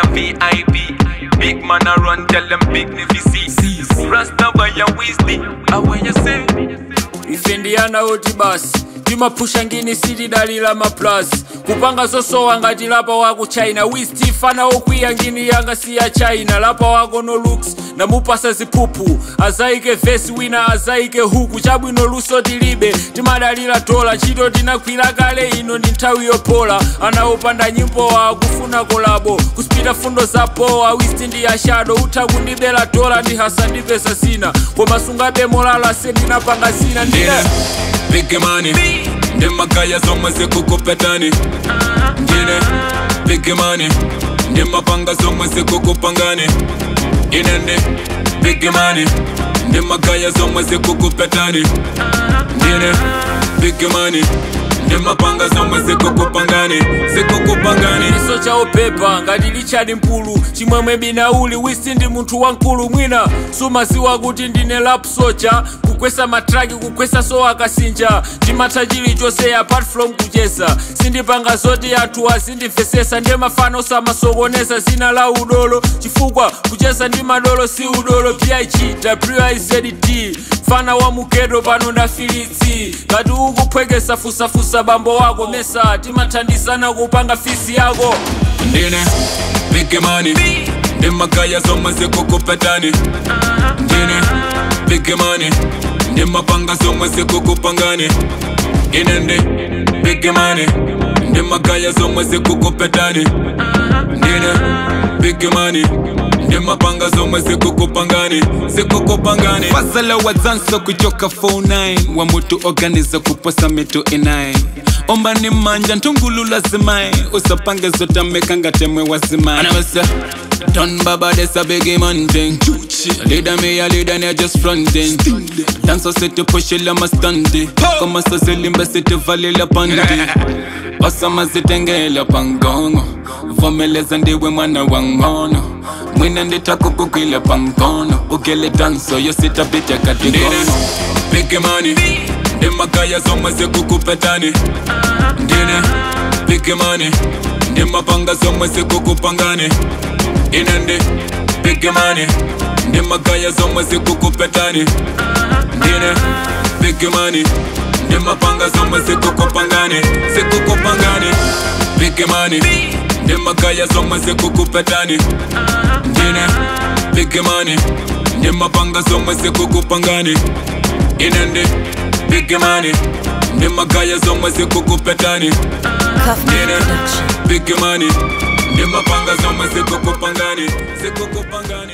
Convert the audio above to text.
VIP. Big man a run, tell them big nifty see. Rasta by your wisdom, how when you say? ife ndiyana oti basi timapusha ngini sitidalira maplus kupanga zosowa ngati lapa wako china wistifana okwiya ngini yanga siya china lapa wako no looks namupasa ziphuphu azaike vesi wina azaike huku chabwino luso tilibe timadalira dola chito tinakwira kale ino ndi nthawi yopola anaopanda nyimbo wa kufuna kolabo kusipita fundo za powa wisti ndi ya shado utha kundibela dola ndi hasa ndipesa zina koma sungabe molala sendinapanga zina ndine Ndine Big money Ndi makaya zomwe zikukupetani Ndine Big money Ndi mapanga zomwe zikukupangani Ine ndi Big money Ndi makaya zomwe zikukupetani Ndine Big money Ndi mapanga zomwe zikukupangani Zikukupangani iso chaopepa ngati lichadi mpulu chimwemwe binauli wisi ndi munthu wankulu mwina sumaziwa kuti ndine lap soja kukwesa matraki kukwesa so akasinja ndimatha chilichonse apart from kucheza sindipanga zoti anthu azindimvesesa ndiye mafano osamasokoneza zina la udolo chifukwa kucheza ndi madolo si udolo pig wizd mfana wa mukedo pano ndafilitsi ngati ukuphwekesa fusafusa bambo wako mesa timathandizana kupanga fisi yako Ndine Big money Ndi makaya zomwe zikukupetani Ndine Big money Ndi mapanga zomwe zikukupangani Ine ndi Big money Ndi makaya zomwe zikukupetani Ndine Big money Ndi mapanga zomwe zikukupangani Zikukupangani Fasala wadzanso kuchoka 49 Wa mutu organiza kuposa mitu inai omba ni manja ntungulu lazimai usapange zotameka ngatemwe wazimai anabasa Don baba this a biggie man thing Leader me a leader ne just fronting Dance set to push it lama stunty Kama sa zilimba sit valley la pandi Osama zitengela pangongo Vomeleza ndiwe mwana wa ngono Mwina nditakukukwila pangono Ugele danso yo sitapita katigono Big money Ndi makaya zomwe zikukupetani Ndine Big money Ndi mapanga zomwe zikukupangani Ine ndi Big money Ndi makaya zomwe zikukupetani Ndine Big money Ndi mapanga zomwe zikukupangani Zikukupangani Big money Ndi makaya zomwe zikukupetani Ndine Big money Ndi mapanga zomwe zikukupangani Ine ndi Big money Ndi makaya zomwe zikukupetani Cuff Ndine Production. Big money Ndi mapanga zomwe zikukupangani Zikukupangani